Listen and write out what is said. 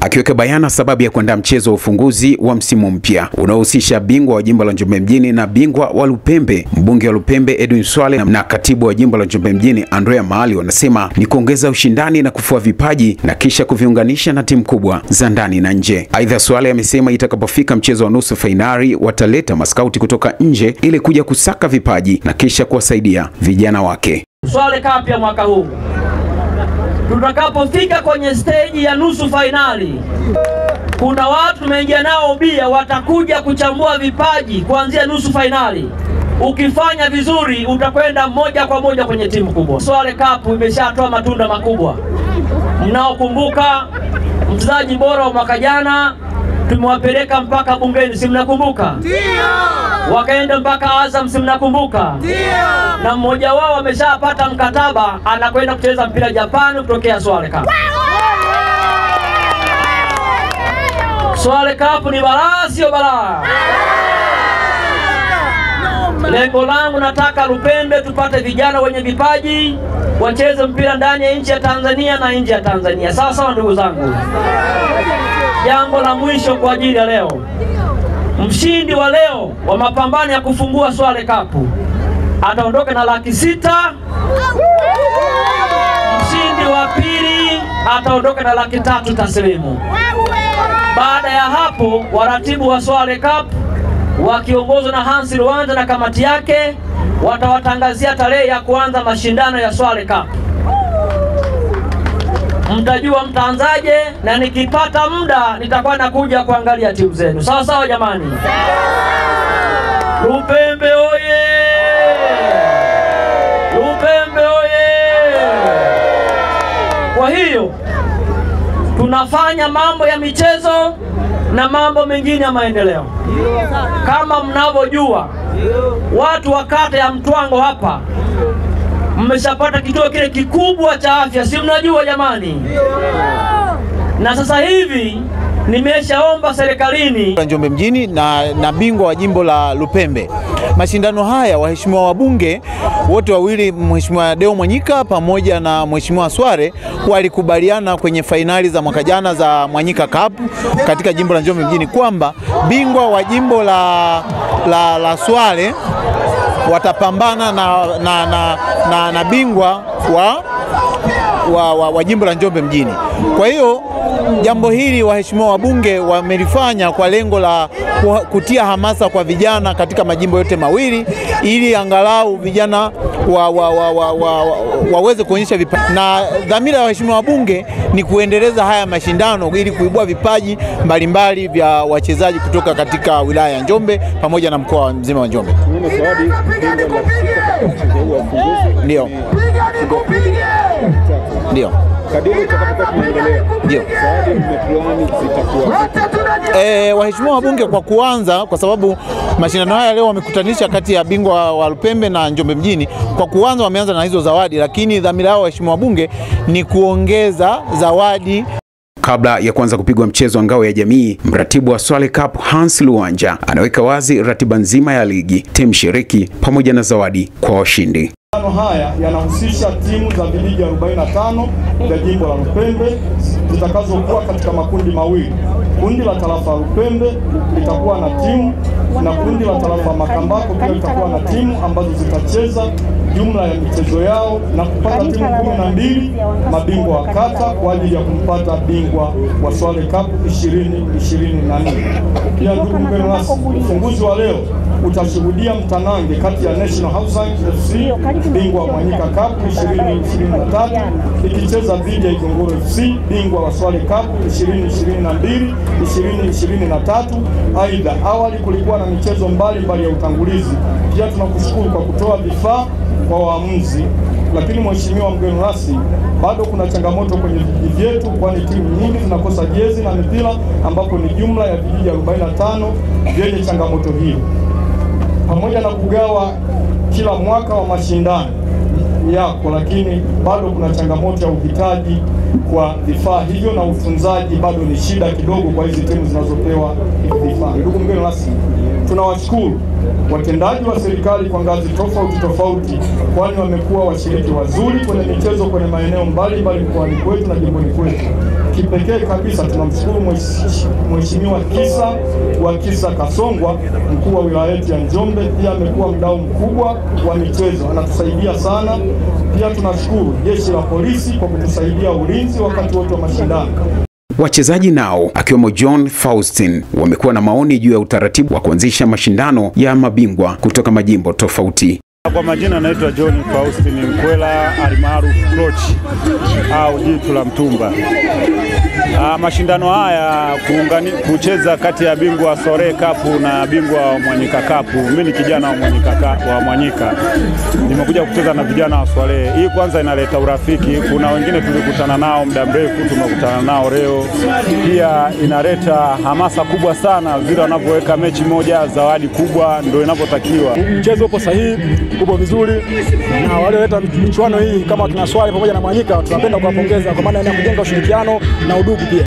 akiweka bayana sababu ya kuandaa mchezo wa ufunguzi wa msimu mpya unaohusisha bingwa wa jimbo la Njombe mjini na bingwa wa Lupembe. Mbunge wa Lupembe Edwin Swale na katibu wa jimbo la Njombe mjini Andrea Maali wanasema ni kuongeza ushindani na kufua vipaji na kisha kuviunganisha na timu kubwa za ndani na nje. Aidha, Swale amesema itakapofika mchezo wa nusu fainali wataleta maskauti kutoka nje ili kuja kusaka vipaji na kisha kuwasaidia vijana wake. Swale Cup ya mwaka huu tutakapofika kwenye steji ya nusu fainali, kuna watu tumeingia nao ubia, watakuja kuchambua vipaji kuanzia nusu fainali. Ukifanya vizuri, utakwenda moja kwa moja kwenye timu kubwa. Swale Cup imeshatoa matunda makubwa. Mnaokumbuka mchezaji bora wa mwaka jana tumewapeleka mpaka bungeni, si mnakumbuka? Ndio. Wakaenda mpaka Azam, si mnakumbuka? Ndio. Na mmoja wao ameshapata mkataba, anakwenda kucheza mpira Japani kutokea Swale Cup. Swale Cup ni balaa, sio balaa? Lengo langu nataka Lupembe tupate vijana wenye vipaji wacheze mpira ndani ya nchi ya Tanzania na nje ya Tanzania. Sawa sawa, ndugu zangu. Jambo la mwisho kwa ajili ya leo, mshindi wa leo wa mapambano ya kufungua Swale Cup ataondoka na laki sita. Mshindi wa pili ataondoka na laki tatu taslimu. Baada ya hapo, waratibu wa Swale Cup wakiongozwa na Hansi Luanda na kamati yake watawatangazia tarehe ya kuanza mashindano ya Swale Cup. Mtajua mtaanzaje, na nikipata muda nitakuwa nakuja kuangalia timu zenu. Sawa sawa, jamani. Lupembe oye! Lupembe oye! Kwa hiyo tunafanya mambo ya michezo na mambo mengine ya maendeleo. Kama mnavyojua, watu wa kata ya Mtwango hapa mmeshapata kituo kile kikubwa cha afya, si mnajua jamani? Na sasa hivi nimeshaomba serikalini Njombe mjini na, na bingwa wa jimbo la Lupembe. Mashindano haya waheshimiwa wabunge wote wawili, Mheshimiwa Deo Mwanyika pamoja na Mheshimiwa Sware walikubaliana kwenye fainali za mwaka jana za Mwanyika Cup katika jimbo la Njombe mjini kwamba bingwa wa jimbo la, la, la Sware watapambana na, na, na, na, na bingwa wa, wa, wa, wa jimbo la Njombe mjini. Kwa hiyo jambo hili waheshimiwa wabunge wamelifanya kwa lengo la kutia hamasa kwa vijana katika majimbo yote mawili ili angalau vijana wa, wa, wa, wa, wa, wa, waweze kuonyesha vipaji, na dhamira ya waheshimiwa wabunge ni kuendeleza haya mashindano ili kuibua vipaji mbalimbali vya wachezaji kutoka katika wilaya ya Njombe pamoja na mkoa mzima wa Njombe. Ndio. Ndio. Kadiri utakapokuwa tunaendelea, Ndio. zawadi mmeplani zitakuwa E, waheshimiwa wabunge kwa kuanza, kwa sababu mashindano haya leo wamekutanisha kati ya bingwa wa Lupembe na Njombe mjini. Kwa kuanza wameanza na hizo zawadi, lakini dhamira yao waheshimiwa wabunge ni kuongeza zawadi Kabla ya kuanza kupigwa mchezo wa ngao ya jamii, mratibu wa Swale Cup Hans Luanja anaweka wazi ratiba nzima ya ligi, timu shiriki pamoja na zawadi kwa washindi. Mashindano haya yanahusisha timu za viligi 45 vya jimbo la Lupembe zitakazokuwa katika makundi mawili. Kundi la tarafa Lupembe litakuwa na timu na kundi la tarafa Makambako pia litakuwa na timu ambazo zitacheza jumla ya michezo yao na kupata timu kumi na mbili mabingwa wa kata kwa ajili ya kumpata bingwa wa Swale Cup 2024. Pia ndugu mgeni rasmi, ufunguzi wa leo utashuhudia mtanange kati ya National Housing FC bingwa wa Mwanyika Cup 2023 ikicheza dhidi ya Igongoro FC bingwa wa Swale Cup 2022 2023. Aidha, awali kulikuwa na michezo mbalimbali ya utangulizi. Pia tunakushukuru kwa kutoa vifaa kwa waamuzi, lakini mheshimiwa mgeni rasmi, bado kuna changamoto kwenye vijiji vyetu, kwani timu nyingi zinakosa jezi na mipira, ambapo ni jumla ya vijiji 45 vyenye changamoto hiyo pamoja na kugawa kila mwaka wa mashindano yako, lakini bado kuna changamoto ya uhitaji kwa vifaa hivyo, na utunzaji bado ni shida kidogo kwa hizi timu zinazopewa hivi vifaa. Ndugu mgeni rasmi, tunawashukuru watendaji wa serikali kwa ngazi tofauti tofauti, kwani wamekuwa washiriki wazuri kwenye michezo kwenye maeneo mbalimbali mkoani kwetu na jimboni kwetu. Kipekee kabisa tunamshukuru Mheshimiwa Kisa wa Kisa Kasongwa, mkuu wa wilaya yetu ya Njombe, pia amekuwa mdau mkubwa wa michezo, anatusaidia sana. Pia tunashukuru jeshi la polisi kwa kutusaidia ulinzi wakati wote wa mashindano. Wachezaji nao akiwemo John Faustin wamekuwa na maoni juu ya utaratibu wa kuanzisha mashindano ya mabingwa kutoka majimbo tofauti. Kwa majina anaitwa John Faustin Mkwela almaarufu Coach au jitu la mtumba. Ah, mashindano haya kuungani, kucheza kati ya bingwa Sore Cup na bingwa wa Mwanyika Cup. Mimi ni kijana wa Mwanyika, wa Mwanyika, nimekuja kucheza na vijana wa Swale. Hii kwanza inaleta urafiki. Kuna wengine tulikutana nao muda mrefu, tumekutana nao leo. Pia inaleta hamasa kubwa sana, vile wanavyoweka mechi moja, zawadi kubwa, ndio inavyotakiwa. Mchezo upo sahihi, upo vizuri, na walioleta michuano hii kama kina Swale pamoja na Mwanyika tunapenda kuwapongeza kwa maana ya kujenga ushirikiano na udugu pia.